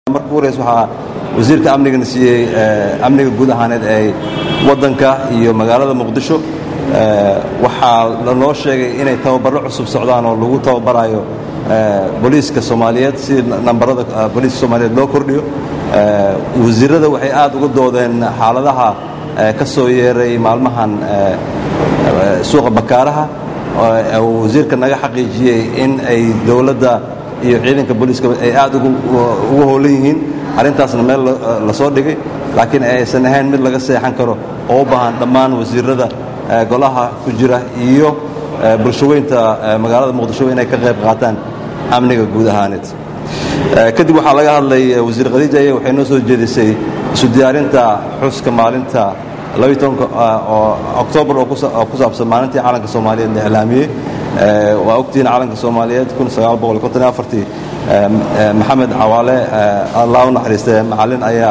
marka ugu horeysa waxaa wasiirka amnigana siiyey amniga guud ahaaneed ee waddanka iyo magaalada muqdisho waxaa lanoo sheegay inay tababarro cusub socdaan oo lagu tababarayo booliiska soomaaliyeed si nambarada booliiska soomaaliyeed loo kordhiyo wasiirada waxay aad uga doodeen xaaladaha ka soo yeeray maalmahan suuqa bakaaraha oo wasiirka naga xaqiijiyey in ay dowladda iyo ciidanka booliiska ay aad ugu howlan yihiin arrintaasna meel la soo dhigay laakiin aysan ahayn mid laga seexan karo oo u baahan dhammaan wasiirada golaha ku jira iyo bulshaweynta magaalada muqdisho inay ka qayb qaataan amniga guud ahaaneed kadib waxaa laga hadlay wasiir khadiija aya waxay noo soo jeedisay isu diyaarinta xuska maalinta oo oktoobar oo ku saabsan maalintii calanka soomaaliyeed la iclaamiyey waa ogtihiin calanka soomaaliyeed maxamed cawaale allah u naxariistay macallin ayaa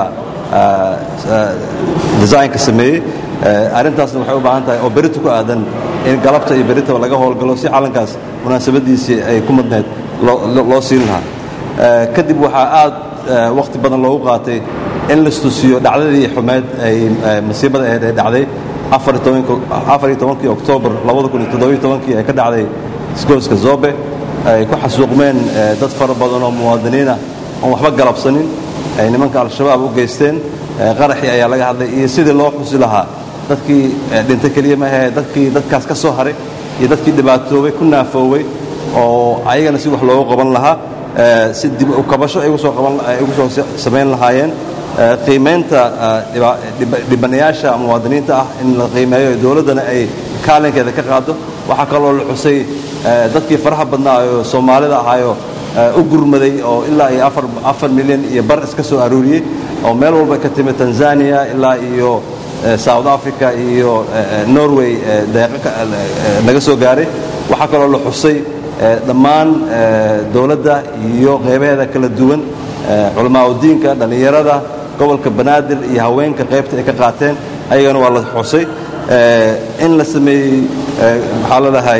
desaynka sameeyey arrintaasna waxay u baahan tahay oo berita ku aadan in galabta iyo beritaba laga howlgalo si calankaas munaasabadiisii ay ku madnayd loo siin lahaa kadib waxaa aad wakhti badan loogu qaatay in lastusiyo dhacdadii xumeed ay masiibada ahayd ee dhacday afariyo tobankii oktoobar kii ee ka dhacday isgooska zobe ay ku xasuuqmeen dad fara badan oo muwaadiniina oon waxba galabsanin ay nimanka al-shabaab u geysteen qaraxii ayaa laga hadlay iyo sidii loo xusi lahaa dadkii dhinta keliya maahee dadkii dadkaas ka soo haray iyo dadkii dhibaatoobay ku naafoowey oo ayagana si wax loogu qaban lahaa si dib u kabasho ay ugu soo samayn lahaayeen qiimaynta dhibanayaasha muwaadiniinta ah in la qiimeeyo dowladdana ay kaalinkeeda ka qaado waxaa kaloo la xusay dadkii faraha badnaa oo soomaalida ahaayo u gurmaday oo ilaa iyo afar milyan iyo bar iska soo aruuriyey oo meel walba ka timid tanzania ilaa iyo south africa iyo norway deeqo naga soo gaaray waxaa kaloo la xusay dhammaan dowladda iyo qeybaheeda kala duwan culamaauddiinka dhallinyarada gobolka banaadir iyo haweenka qaybta ay ka qaateen ayagana waa la xusay in la sameeyey maxaa ladahay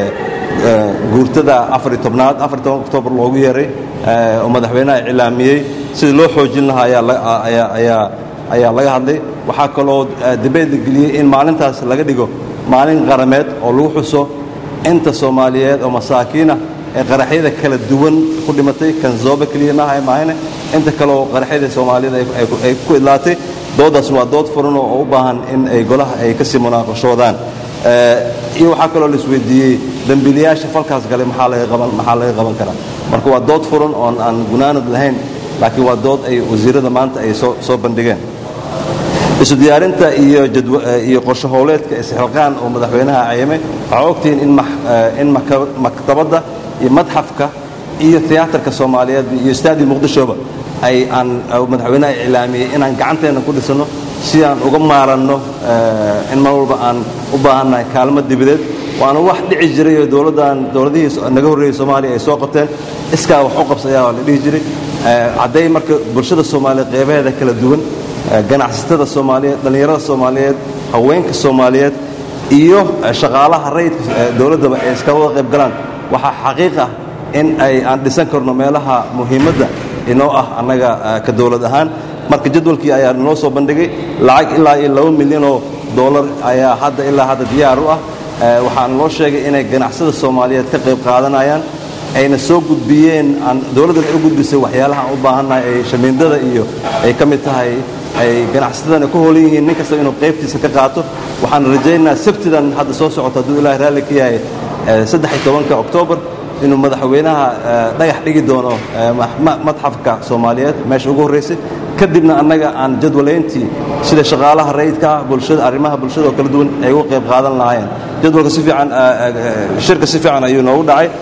guurtada afariy tobnaad afariy toban oktoobar loogu yeeray oo madaxweynaha iclaamiyey sidii loo xoojin lahaa ayaa laga hadlay waxaa kaloo dibeed la geliyey in maalintaas laga dhigo maalin qarameed oo lagu xuso inta soomaaliyeed oo masaakiinah ee qaraxyada kala duwan ku dhimatay kan zoobe keliya maaha maahane inta kaleoo qaraxyada soomaaliyed ay ku idlaatay doodaas waa dood furan oo u baahan in ay golaha ay kasii munaaqashoodaan iyo waxaa kaloo la isweydiiyey dembiilayaasha falkaas galay maxaa laga qaban karaa marka waa dood furan oon aan gunaanad lahayn laakiin waa dood ay wasiirada maanta ay soo bandhigeen isu diyaarinta iyo qorsho howleedka isxilqaan oo madaxweynaha cayamay waxaa ogtihiin in maktabadda iyo madxafka iyo tiyaatarka soomaaliyeed iyo staadi muqdishoba ay aan madaxweynaha iclaamiyey inaan gacanteenna ku dhisano si aan uga maaranno in mar walba aan u baahannahay kaalmo dibadeed waana wax dhici jiray oo dowladdan dowladihii naga horreeyey soomaaliya ay soo qabteen iskaa wax u qabsayaa waa la dhihi jiray hadday marka bulshada soomaaliyeed qeybaheeda kala duwan ganacsatada soomaaliyeed dhallinyarada soomaaliyeed haweenka soomaaliyeed iyo shaqaalaha rayidka dowladdaba ay iska wada qayb galaan waxaa xaqiiq ah in ay aan dhisan karno meelaha muhiimadda inoo ah annaga ka dowlad ahaan marka jadwalkii ayaa noo soo bandhigay lacag ilaa iyo laba milyan oo dollar ayaa hadda ilaa hadda diyaar u ah waxaan loo sheegay inay ganacsada soomaaliyeed ka qayb qaadanayaan ayna soo gudbiyeen dowladdan ay u gudbisay waxyaalaha aan u baahannahay ay shamiindada iyo ay ka mid tahay ay ganacsatadana ku hoolan yihiin nin kasta inuu qaybtiisa ka qaato waxaan rajaynayaa sabtidan hadda soo socota hadduu ilahay raalli ka yahay saddex iyo tobanka oktoobar inuu madaxweynaha dhagax dhigi doono madxafka soomaaliyeed meesha ugu horraysay kadibna annaga aan jadwalayntii sida shaqaalaha rayidka ah bulshada arrimaha bulshada oo kala duwan ay uga qayb qaadan lahaayeen jadwalka si fiican shirka si fiican ayuu noogu dhacay